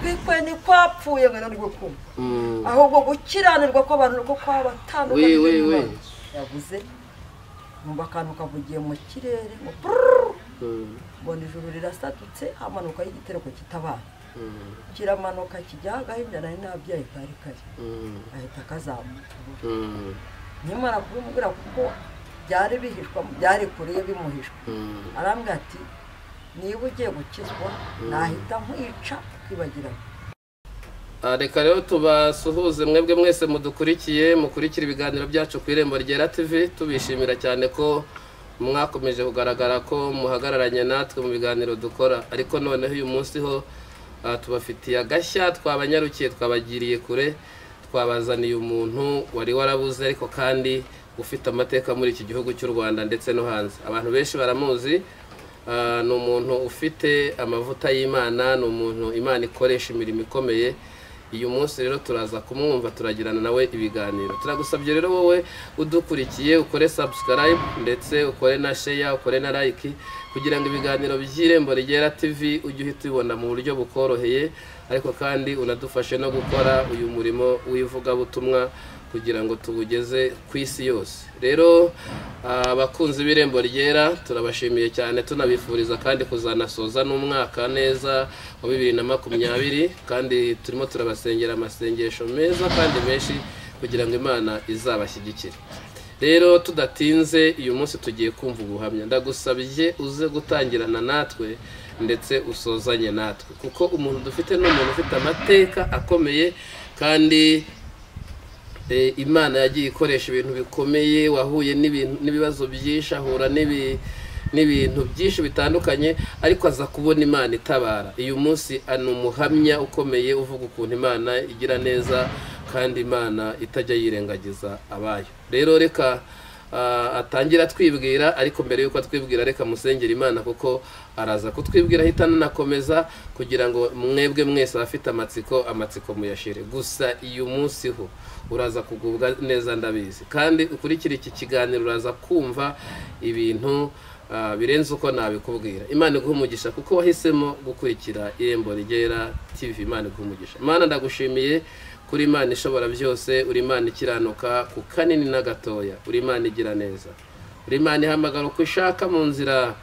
kwikwe ntikwapfuye ngo ni gukuba ahubwo gukiranirwa kw'abantu uko kwabatandukanye We, we, we. yavuze numva akantu kavugiye mu kirere ngo pururu mbona ijuru rirasatutse hamanukaho igitereko kitabaye kiramanuka kijya agahimya nari nabyaye kari kari ahita akazamuka nyamara kubimubwira kuko byari bihishwa byari kure ye bimuhishwa arambwira ati niba ugiye gukizwa nahita nkwica kwibagirana Ah, reka rero tubasuhuze mwebwe mwese mudukurikiye mukurikira ibiganiro byacu ku irembo ryera tv tubishimira cyane ko mwakomeje kugaragara ko muhagararanye natwe mu biganiro dukora ariko noneho uyu munsi ho ah, tubafitiye agashya twabanyarukiye twabagiriye kure twabazaniye umuntu wari warabuze ariko kandi ufite amateka muri iki gihugu cy'u rwanda ndetse no hanze abantu benshi baramuzi Ah, ni umuntu ufite amavuta y'imana ni umuntu imana ikoresha imirimo ikomeye uyu munsi rero turaza kumwumva turagirana nawe ibiganiro turagusabye rero wowe udukurikiye ukore subscribe ndetse ukore na share ukore na like kugira ngo ibiganiro by'irembo rigera tv ujye uhita ubibona mu buryo bukoroheye ariko kandi unadufashe no gukora uyu murimo w'ivugabutumwa kugira ngo tuwugeze ku isi yose rero ah, abakunzi b'irembo ryera turabashimiye cyane tunabifuriza kandi kuzanasoza n'umwaka neza wa bibiri na makumyabiri kandi turimo turabasengera amasengesho meza kandi menshi kugira ngo imana izabashyigikire rero tudatinze uyu munsi tugiye kumva ubuhamya ndagusabye uze gutangirana natwe ndetse usozanye natwe kuko umuntu dufite ni umuntu ufite amateka akomeye kandi Eh, imana yagiye ikoresha ibintu bikomeye wahuye n'ibintu- n'ibibazo byinshi ahura n'ibi- n'ibintu byinshi bitandukanye ariko aza kubona imana itabara uyu munsi ani umuhamya ukomeye uvuga ukuntu imana igira neza kandi imana itajya yirengagiza abayo rero reka ah, atangira twibwira ariko mbere y'uko twibwira reka musengera imana kuko araza kutwibwira ahita anakomeza kugira ngo mwebwe mwese abafite amatsiko amatsiko muyashire gusa uyu munsi ho uraza kugubwa neza ndabizi kandi ukurikira iki kiganiro uraza kumva ibintu ah, birenze uko nabikubwira imana iguha umugisha kuko wahisemo gukurikira irembo rigera tv imana iguha umugisha imana ndagushimiye kuri imana ishobora byose uri imana ikiranuka ku kanini na gatoya uri imana igira neza uri imana ihamagara uko ishaka mu nzira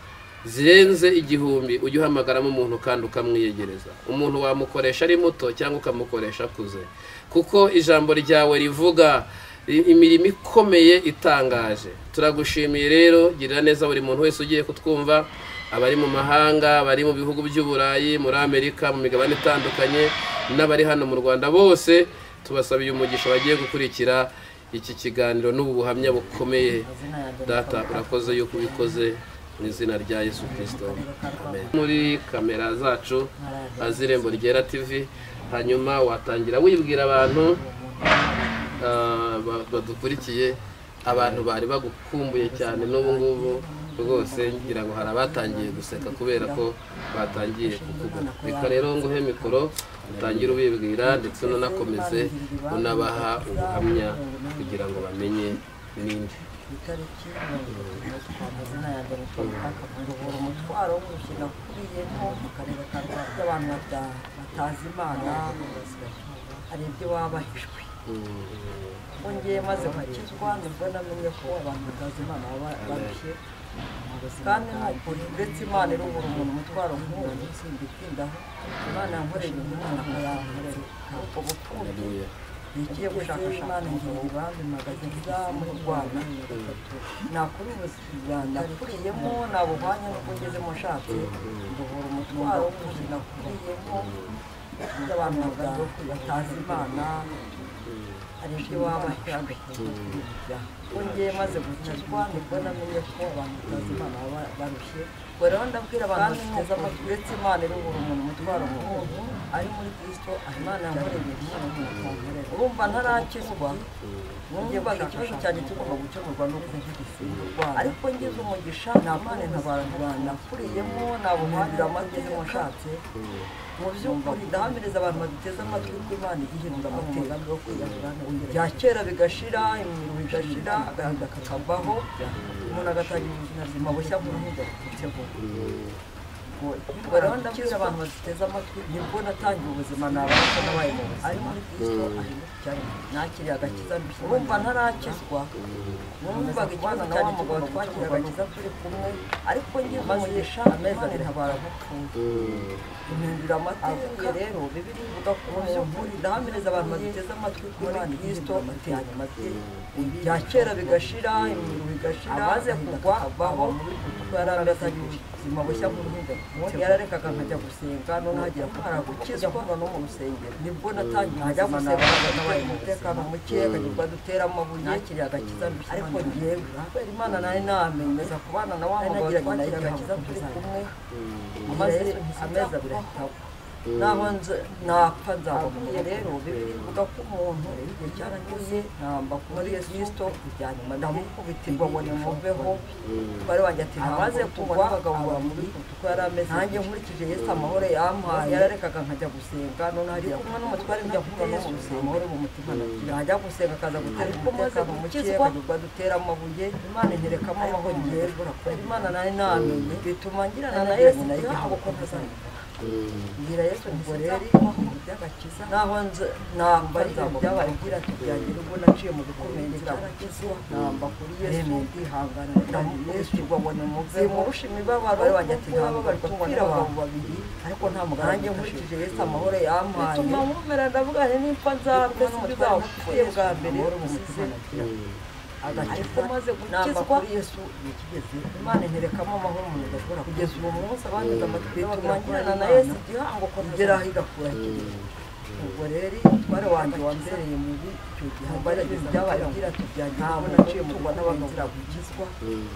zirenze igihumbi ujye uhamagaramo umuntu kandi ukamwiyegereza umuntu wamukoresha ari muto cyangwa ukamukoresha akuze kuko ijambo ryawe rivuga i- imirimo ikomeye itangaje turagushimiye rero girira neza buri muntu wese ugiye kutwumva abari mu mahanga abari mu bihugu by'uburayi muri amerika mu migabane itandukanye n'abari hano mu rwanda bose tubasabiye umugisha bagiye gukurikira iki kiganiro n'ubu buhamya bukomeye data urakoze yuko ubikoze mu izina rya yesu kirisito Amen. muri kamera zacu azirembo ryera tv hanyuma watangira wibwira abantu ah, ba- badukurikiye abantu bari bagukumbuye cyane n'ubu ngubu rwose ngira ngo hari abatangiye guseka kubera ko batangiye kukubona reka rero nguhe mikoro utangire ubibwira ndetse unakomeze unabaha ubuhamya kugira ngo bamenye n'indi ku itariki mirongo itatu amazina ya dogiteri akavura umutwaro wo gushyira kuri yemo mu karere ka rwanda by'abantu bata- batazi imana hari ibyo baba bahishwe wongeye maze nkakizwa nibwo namenye ko abantu batazi imana baba barushye kandi nuko uretse imana irubura umuntu umutwaro nk'uwo nsinda itindaho imana yankoreye ibintu imana akayankorera ubwo bukungu nigiye gushakashaka ibambi magazine muri rwanda nakuri ubuzima nakuriyemo nabuhwanye n'uko ngezemo nshatse nduhura umutwaro w'ubuzi nakuriyemo by'abantu bata- batazi imana hari ibyo waba ubwo ngiye maze gukizwa nibwo namenye ko abantu batazi imana baba barushye ubwo rero ndabwira abantu bateze amatwi uretse imana irubura umuntu umutwaro nk'uwo ari muri kristo imana yankoreye ibintu imana ntiyakonkorera urumva ntarakizwa numvaga ikibazo cyanjye kigomba gukemurwa n'uko ntigisimbwa ariko ngize umugisha nta mpande ntabantu nakuriyemo nabuhanira amateka washatse mu by'ukuri ndahamiriza abantu baduteze amatwi ko imana igihindura amateka bya kera bigashira imirimo bigashira agahinda kakavaho umuntu agatangira ubuzima bushya buruhije buke vuba bigoye rero ndabwira abantu baduteze amatwi nibwo natangiye ubuzima nabasha nabaye mu buzima ari muri kristo ari muri cyane nakiriye agakiza urumva ntarakizwa numvaga ikibazo cyane kigabo twakiriye agakiza turi kumwe ariko njye umugisha amezi abiri habara gupfuye impindura amateka rero bibiri bivuga ku muntu ndahamiriza abantu baduteze amatwi kuri kristo bateranye amatwi ibya kera bigashira imiru bigashira abaze kugwa baho barabasanyije ubuzima bushya bw'uruhinja yararekaga nkajya gusenga none hagira ko hari agukizwa mbona no mu rusengero nibwo natangiye nkajya gusenga nabaye umutekano mukeya akagirwa dutera amabuye nakiriye agakiza mbese ariko ngewe kubera imana nari namenye za kubana na wa mugabo twakiriye agakiza turi kumwe amaze amezi abiri ahita naho nze napfa nzabahuye rero bivuga ko umuntu igihe cyaragiye namba muri kristo ibya nyuma ndamukubitirwa ngo nimuveho bari wanjye ati ntabaze kugwa abagabo bamuri uko yari ameze nanjye nkurikije yesu amahoro yampaye yararekaga nkajya gusenga none hariya kumwe n'umutware njya kuvamo mu gusenga amahoro mu mutima najya gusenga akaza gutera umutekano muke akagirwa dutera amabuye imana inyerekamo amahoro ngewe imana nari namenye bituma ngirana na yesu ntabwo ko ntazamenya ngira yesu ngo rero iby'agakiza naho nze namba byabaye ngira ati byagira ubwo naciye mu bikomeye nziramukiza namba kuri yesu ndihangana ndamukirwa ngo nimuve murusha imibabaro bari wanjye ati nta mubabaro tubonera abantu babiri ariko nta muganga nanjye nkurikije yesu amahoro yampaye bituma nkumera ndavuga nti nimfa nzapfe sinzapfuye bwa mbere nsize agakiza namba kuri yesu nikigeze imana interekamo amahoro umuntu adashobora kugeza uwo munsi abangiza amatwi y'abagirana na yesu igihango ko ntaziraho igakura ikirenge ubwo rero umutware wanjye wambereye mubi icyo gihe mbaragize byabaye agira ati byanjye ubona aciye mu rwanda bagahura gukizwa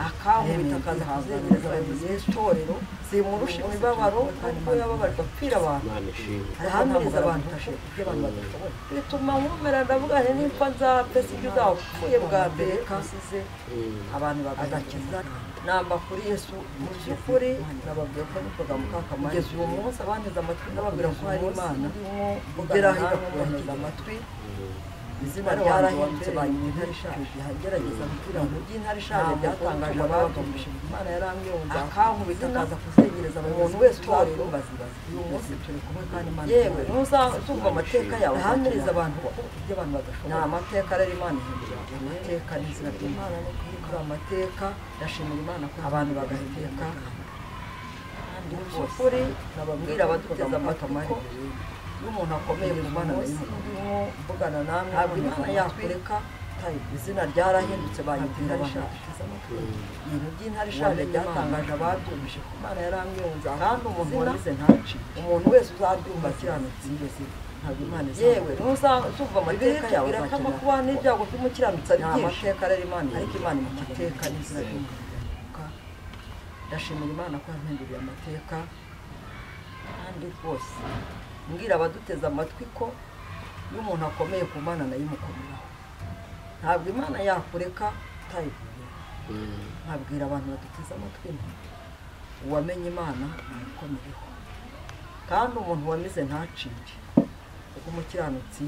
akankubita akazahazengeza abayobozi b'itorero zimurusha imibabaro kuko yababarwa apfira abantu arahamiriza abantu ibyo abantu badashoboye bituma nkumera ndavuga nti nimba nzapfe sibyo uzapfuye bwa mbere kasize abantu bagakiza namba kuri yesu mu by'ukuri nababwira ko nikoga mu kakamara kugeza uwo munsi abanteze amatwi n'ababwira ko hari imana ugera aho igakubahiriza amatwi izina ryarahindutse banyuma intare ishaje hagerageza kugira ngo ujye intare ishaje byatangaje ababagamije imana yarambwiye ngo akankubita akaza kuzengereza umuntu wese utorero bazibaza uyu munsi turi kumwe kandi imana yewe ntuzumva amateka yawe ahamiriza abantu ibyo abantu badashobora ni amateka rero imana ihindura amateka n'izina ry'imana no kubikora amateka ndashimira imana ko abantu bagahiteka kandi ukuri nababwira abaduteze amatamari n'umuntu akomeye mu mwana ndimo mvugana namwe ntabwo imana yakureka izina ryarahindutse bayibwira bashakisha ibintu by'intare ishaje ryatangaje ababyumvise ku mwana yarambwiyunza kandi umuntu wabize ntaci umuntu wese uzabyumva akiranutse imbese ntabwo imana yewe ntuzumva amateka yawe birakama kuba n'ibyago by'umukiranutsi ari byinshi amateka rero imana ariko imana imuteka n'izina ry'umwana ndashimira imana ko yampinduriye amateka kandi rwose mbwira abaduteze amatwi ko iyo umuntu akomeye ku mana nayo imukomeraho ntabwo imana yakureka utayivuye nabwira abantu baduteze amatwi nti uwamenye imana nayikomereho kandi umuntu wamize ntacire kuko umukiranutsi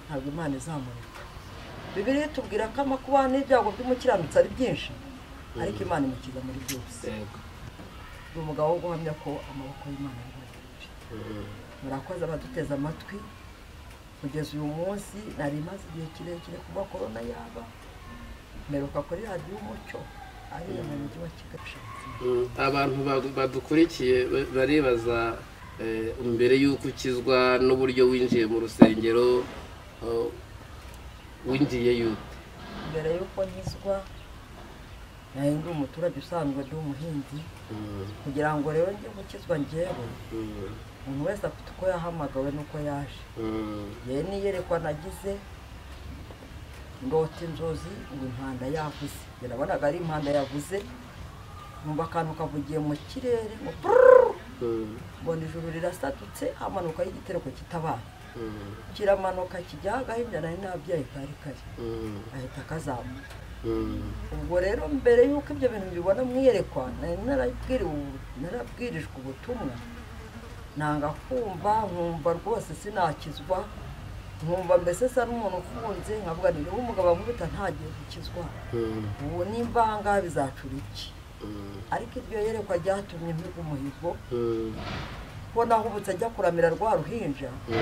ntabwo imana izamurika bibiri tubwira ko amakuba n'ibyago by'umukiranutsi ari byinshi ariko imana imukiza muri byose ni umugabo wo guhamya ko amaboko y'imana ari menshi murakoze abaduteze amatwi kugeza uyu munsi nari imaze igihe kirekire kuba korona yaba mperuka kuri radiyo umucyo ariyo mu mujyi wa kigali abantu badukurikiye baribaza mbere y'uko ukizwa n'uburyo winjiye mu rusengero winjiye yute mbere y'uko nkizwa nayo ndi umuturage usanzwe ndi umuhinzi kugira ngo rero njye gukizwa ngewe umuntu wese afite uko yahamagawe n'uko yaje yewe n'iyerekwa nagize ndota inzozi ngo impanda yavuze birabonaga ari impanda yavuze numva akantu kavugiye mu kirere ngo mbona ijuru rirasatutse hamanukaho igitereko kitabaye kiramanuka kijya agahimbya nari nabyaye kari kari ahita akazamuka ubwo rero mbere y'uko ibyo bintu bibona mwiyerekwa narabwirijwe ubutumwa nanga kumva nkumva rwose sinakizwa nkumva mbese sa n'umuntu ufunze nkavuga ni niba umugabo amubita ntagiye gukizwa ubu n'imvanga bizacura iki ariko iryo yerekwa ryatumye mpiga umuhigo Mm, ko nahubutse ajya kuramira rwa ruhinja mm,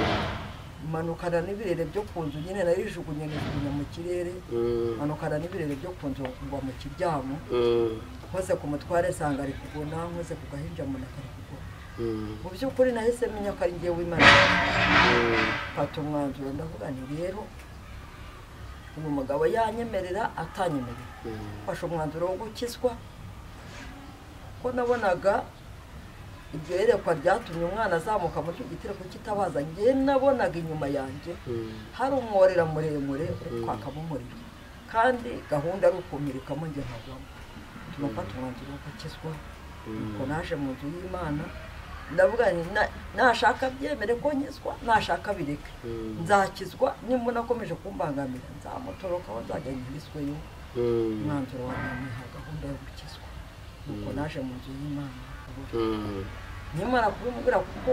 manukana n'ibirere byo ku nzu nyine narijugunye nkijugunya mu kirere mm, manukana n'ibirere byo ku nzu kugwa mu kiryamo mm, nkoze ku mutware nsanga ari kugona nkoze ku gahinja mbona kari kugona mm, mu by'ukuri nahise menya ko ari ngewe w'imana mfata umwanzuro ndavuga nti rero uyu mugabo yanyemerera atanyemerera mm, mfashe umwanzuro wo gukizwa ko nabonaga iryo yerekwa ryatumye umwana azamuka muri icyo gitereko kitabaza njye nabonaga inyuma yanjye mm, hari umworera muremure uri kwakamo umuriro kandi gahunda ari ukumirikamo njye nkagwamo turafata umwanzuro wo gukizwa nuko naje mu nzu y'imana ndavuga nti na- nashaka byemere ko nkizwa nashaka bireke mm, nzakizwa nimba unakomeje kumbangamira nzamutorokaho nzajya nkizweyo mm, umwanzuro wa nyuma nta gahunda yo gukizwa nuko naje mu nzu y'imana nkabura. mm, nimara kubimubwira kuko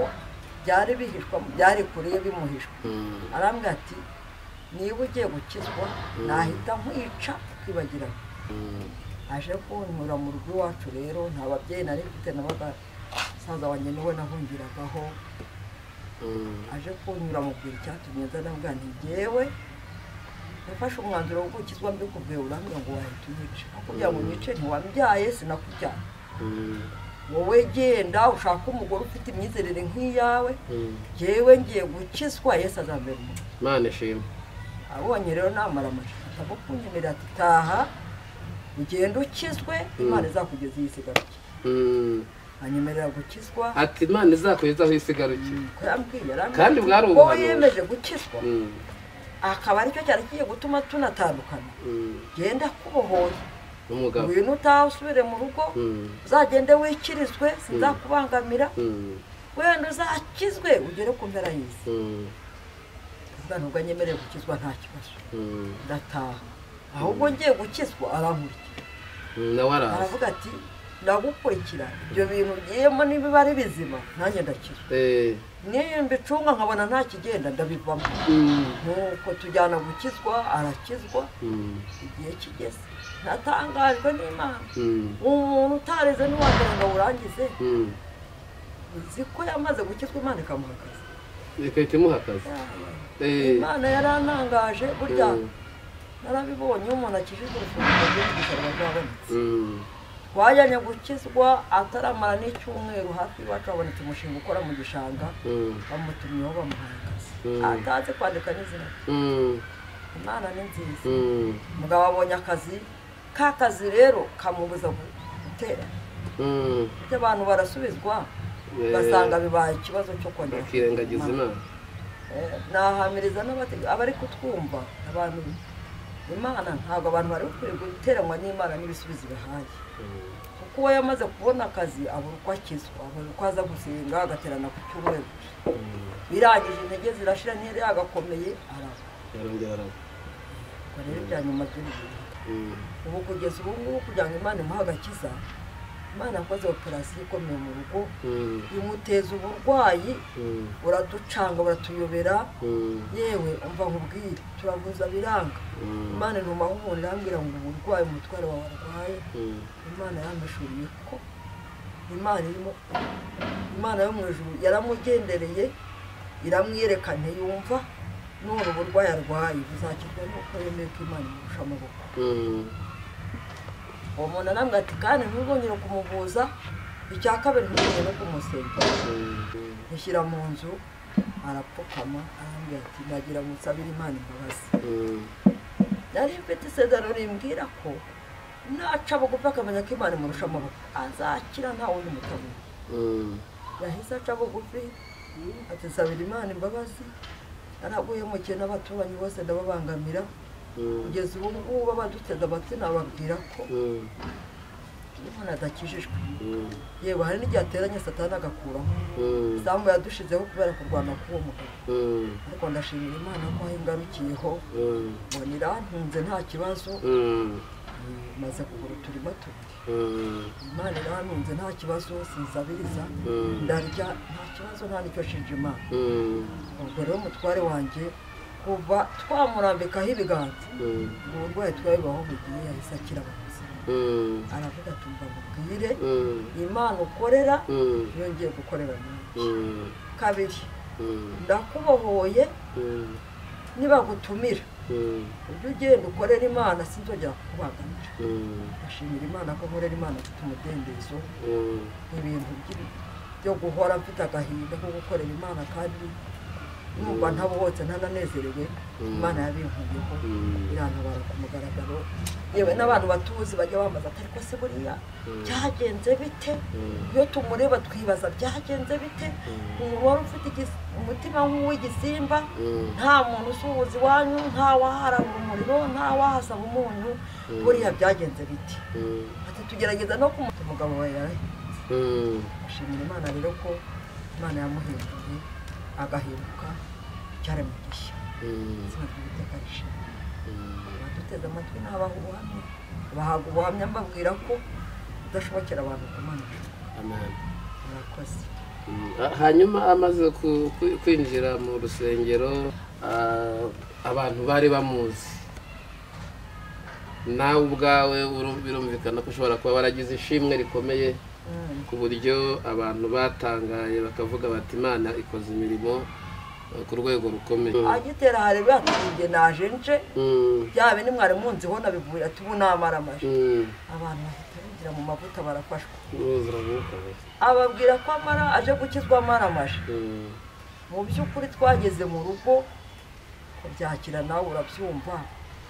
byari bihishwa byari kure ye bimuhishwa mm. arambwira ati niba ugiye gukizwa nahita nkwica ukibagirana aje kunyura mu rugo iwacu rero nta babyeyi nari mfite n'abasaza wanjye niwe nahungiragaho aje kunyura mubwira icyatumye nzana bwa ntigewe yafashe umwanzuro wo gukizwa mbikubwiye urambwira ngo wahita unyice akubwira ngo unyice ntiwambyaye sinakujyana wowe genda ushake umugore ufite imyizerere nk'iyawe jyewe ngiye gukizwa yesu azambera umuntu imana ishimwe abonye rero namara amacupa atabo kunyemerera ati taha ugenda ukizwe imana izakugeza iyi sigaruke Mm. anyemerera gukizwa ati imana izakugeza aho isi igarukiye ko yambwiye arambwira Kandi bwari ko ubuhanuzi. yemeje gukizwa Mm, akaba aricyo cyari kigiye gutuma tunatandukana mm, genda kubohoye n'umugabo ngwino utaha usubire mu rugo Mm, uzagende wikirizwe sinzakubangamira mm, wenda uzakizwe ugere ku mpera y'isi mm, ubwo nubwo anyemereye gukizwa nta kibazo mm, ndataha ahubwo ngiye gukizwa arankurikira mm, nawe araza aravuga ati ndagukurikira ibyo bintu ugiyemo niba ari bizima nanjye ndakira Eh, n'iyo mbicunga nkabona nta kigenda ndabivamo mm, nuko tujyana gukizwa arakizwa mm, igihe kigeze natangajwe n'imana mm, umuntu utareze ntiwagira ngo awurangize mm. uzi ko yamaze gukizwa imana ikamuha akazi igahita imuha akazi Eh, imana yarantangaje burya Mm. narabibonye iyo umuntu akijijwe urufunguro rw'imigisha ruba rwabonetse mm, twajyanye gukizwa ataramara n'icyumweru hafi iwacu habonetse umushinga ukora mu gishanga mm, bamutumyeho bamuhaye akazi Mm. atazi kwandika n'izina rye. mm, imana ni nziza mm, umugabo abonye akazi ka kazi rero kamubuza gu- gutera mm. burya abantu barasubizwa Eh, ugasanga bibaye ikibazo cyo kongera bakirengagiza imana Eh, nahamiriza n'abate- abari kutwumva abantu imana ntabwo abantu bari bakwiye guteranwa n'imana n'ibisubizo bihaye Mm, kuko uwo yamaze kubona akazi abura uko akizwa abura uko aza gusenga agaterana ku cyumweru mm, birangije intege zirashira ntiyari yagakomeye araba yarongera araza ubwo rero ibya nyuma by'ubuzima Mm, ubu kugeza ubu ngubu kugira ngo imana imuhe agakiza imana yakoze operasiyo ikomeye mu rugo mm, imuteza uburwayi mm, buraducanga buratuyobera mm, yewe umva nkubwire turavuza biranga mm, imana ntumaho umuntu irambwira ngo uburwayi umutware wawe arwaye mm, imana yampishuriye ko imana irimo imana yo mu ijuru yaramugendereye iramwiyerekana yumva none uburwayi arwaye buzakirwa nuko yemeye ko imana imurusha amaboko mm, uwo muntu arambwira ati kandi ntuzongere kumuvuza icya kabiri ntuzongere no kumusengera mm. mushyira mu nzu arapfukama arambwira ati nagira musabire imana imbabazi Mm, nari mfite isezerano rimbwira ko naca bugufi akamenya ko imana imurusha amaboko azakira nta wundi mutabona mm, yahise aca bugufi ati nsabira imana imbabazi naraguhemukiye n'abaturanyi bose ndababangamira mm, kugeza ubu ngubu abaduteze amatwi nababwira ko mm, imana adakijijwe mm, yewe hari n'igihe ateranye satani agakuraho mm, isambu yadushizeho kubera kurwana k'uwo mugabo mm, ariko ndashimira imana ko aho ingarukiyeho mm, mbona irantunze nta kibazo mm, maze kugura uturima tubiri mm, imana irantunze nta kibazo sinsabiriza Mm. ndarya nta kibazo nta nicyo shinja imana mm, ubwo rero umutware wanjye kuva twamurambikaho ibiganza mm. ubwo burwayi twabibaho bugiye yahise akira abakuzi Mm, aravuga ati umva mubwire mm, imana ukorera mm, yongeye gukorera nawe mm, kabiri mm, ndakubohoye mm, nibagutumira mm, ujye ugenda ukorera imana sinzongera kukubangamira mm, ndashimira imana ko nkorera imana mfite umudendezo mm. ibintu by'i- byo guhora mfite agahinda ko gukorera imana kandi numva ntabohotse ntananezerewe imana yabimvuyeho Mm. irantabara ku mugaragaro yewe n'abantu batuzi bajya bambaza ati ariko se buriya byagenze bite iyo tumureba twibaza byagenze bite umuntu wari ufite igis- umutima nk'uw'igisimba Mm. nta muntu usuhuza iwanyu nta waharabura umuriro nta wahasaba umunyu buriya byagenze biti Mm. ati tugerageza no kumuta umugabo wawe yarahinze Mm. ashimira imana rero ko imana yamuhinduye agahinduka icyaremwe gishya Mm. izina ry'uwiteka rishimwe Mm. abaduteze amatwi ni abaha ubuhamya bahabwa ubuhamya mbabwira ko udashobokera abantu kumanika Amen. murakoze Mm, ah, hanyuma amaze ku- ku- kwinjira mu rusengero ah, abantu bari bamuzi nawe ubwawe uru- birumvikana ko ushobora kuba waragize ishimwe rikomeye Mm. ku buryo abantu batangaye bakavuga bati imana ikoze imirimo eh, ku rwego rukomeye agitera hari bwatubye naje nje Mm, byaba bindi mwari munziho nabivuye ati ubu namaramaje mm, abantu bahita binjira mu mavuta barafashwa uruzi ruramukaye. ababwira ko amara aje gukizwa amaramaje Mm, mu by'ukuri twageze mu rugo kubyakira nawe urabyumva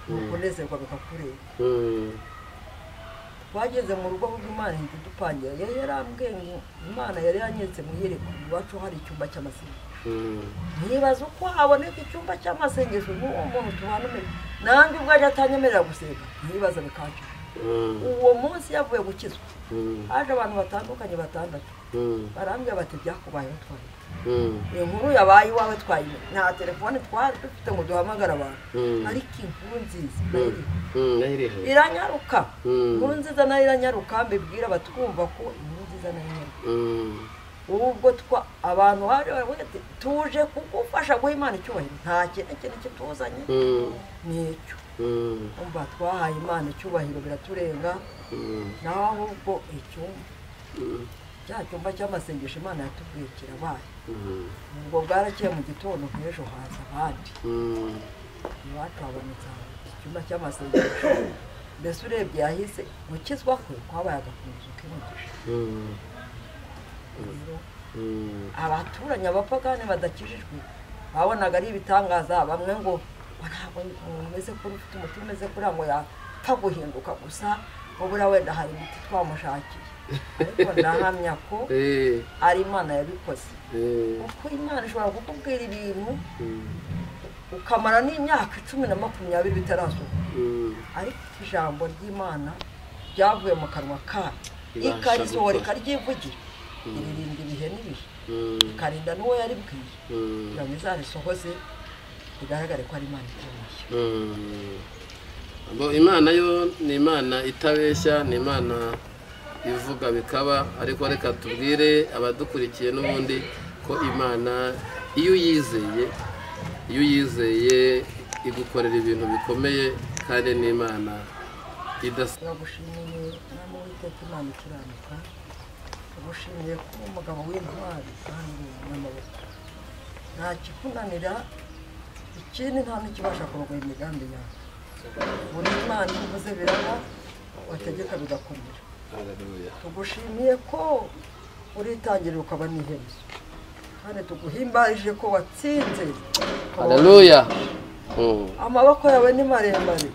ni ukunezerwa bikakureba mm, twageze mu rugo ahubwo imana ihita idupangira yari yarambwiye ngo imana yari yanyeretse mu yereko iwacu hari icyumba cy'amasengesho mm, ntibaza uko haboneka icyumba cy'amasengesho n'uwo muntu tubana umenya nanjye ubwaje atanyemerera gusenga ntibaza bikanca mm, uwo munsi yavuye gukizwa mm, haje abantu batandukanye batandatu mm, barambwira bati byakubayeho twari mm, iyo nkuru yabaye iwawe twayimenye nta telefone twari dufite ngo duhamagare abantu Mm. ariko inkuru nziza mm, nayiri- mm, nayiriho. iranyaruka Mm. inkuru nziza nayo iranyaruka mbibwira abatwumva ko inkuru nziza nayo iranyaruka Mm, ubwo twa abantu baje baravuga ati tuje kugufasha guha imana icyubahiro nta kintu kintu kituzanye mm, ni icyo mm, umva twahaye imana icyubahiro biraturenga mm, naho ahubwo icyumba mm, cya cyumba cy'amasengesho imana yatubwiye kirabaye mm, ubwo bwarakeye mu gitondo nk'ejo haza abandi mm, iwacu habonetse ahantu icyumba cy'amasengesho mbese urebye yahise gukizwa kwe kwabaye agakomeza uk'imugisha mm, rero mm, abaturanyi abapagani badakijijwe babonaga ari ibitangaza bamwe ngo "Wa ntabwo umuntu umeze kuri ufite umutima umeze kuriya ngo yapfa guhinduka gusa ubura wenda hari imiti twamushakiye ariko ndahamya ko eh, ari imana yabikoze eh, kuko imana ishobora kukubwira ibintu mm, ukamara n'imyaka icumi na makumyabiri bitarazuka mm, ariko ijambo ry'imana ryavuye mu kanwa kayo Ibasha ikarisohora gukora. ikaryivugira iririnda ibihe n'ibihe mm, ikarinda n'uwo yaribwiye mm, kugira ngo izarisohoze bigaragare ko ari imana ikomeye mm. Bo, imana yo ni imana itabeshya ni imana ivuga bikaba ariko reka tubwire abadukurikiye n'ubundi ko imana iyo uyizeye iyo uyizeye igukorera ibintu bikomeye kandi n'imana idasa turagushimiye mwami w'iteka imana ikiranuka turagushimiye ko uri umugabo w'intwari kandi uri umunyamaboko nta kikunanira ikindi nta n'ikibasha kurwanya imigambi yawe buri imana iyo uvuze biraba wategeka bigakomera tugushimiye ko uritangirira ukaba n'iherezo kandi tuguhimbarije ko watsinze haleluya Mm. amaboko yawe ni maremare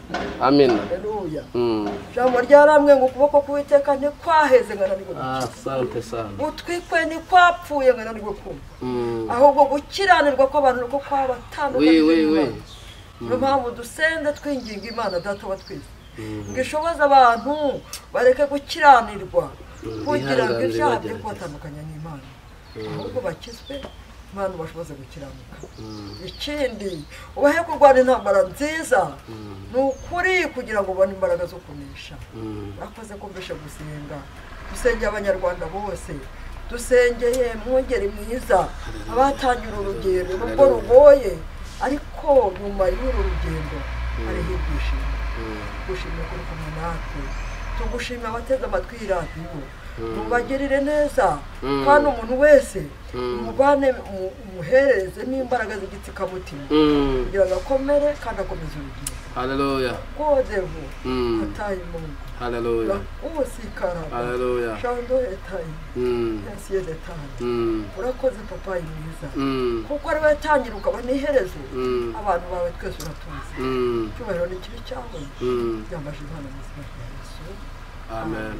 amina haleluya Mm. ijambo ryarambwe ngo ukuboko k'uwiteka ntikwaheze ngo nanirwe Ah, gukira asante sana gutwi kwe ntikwapfuye ngo nanirwe kumva Mm. ahubwo gukiranirwa kw'abantu niko we kwabatandukanye we we niyo mpamvu dusenda twinginga imana data wa twese Mm. ngo ishoboze abantu bareke gukiranirwa Mm, kugira ngo bihanganire ibyaha byo bagerageze. kubatandukanya n'imana ahubwo bakizwe imana ubashoboze gukiranuka ikindi ubahe kurwana intambara nziza ni ukuri kugira ngo ubone imbaraga zo kunesha Mm. bakoze kumvisha gusenga dusengeye abanyarwanda bose dusengeye mwungeri mwiza abatangira urugendo nubwo rugoye ariko nyuma y'uru rugendo hariho ibyishimo gushimira kuri kumwe natwe tugushimira abateze amatwi iyi radiyo mubagirire neza kandi umuntu wese mubane mu- umuhereze n'imbaraga z'igitsikamutima Mm. kugira ngo akomere kandi akomeze urugendo Hallelujah. kodevu Mm. hataye imungu Hallelujah. ubusikara Hallelujah. shando etaye Mm. ensi yedetaye Mm. urakoze papayi mwiza Mm. kuko ariwe yatangira ukaba n'iherezo Mm. abantu bawe twese uratuzi Mm. icyubahiro ni kibi cyawe Mm. byambaje imana mu izina rya yesu Amen.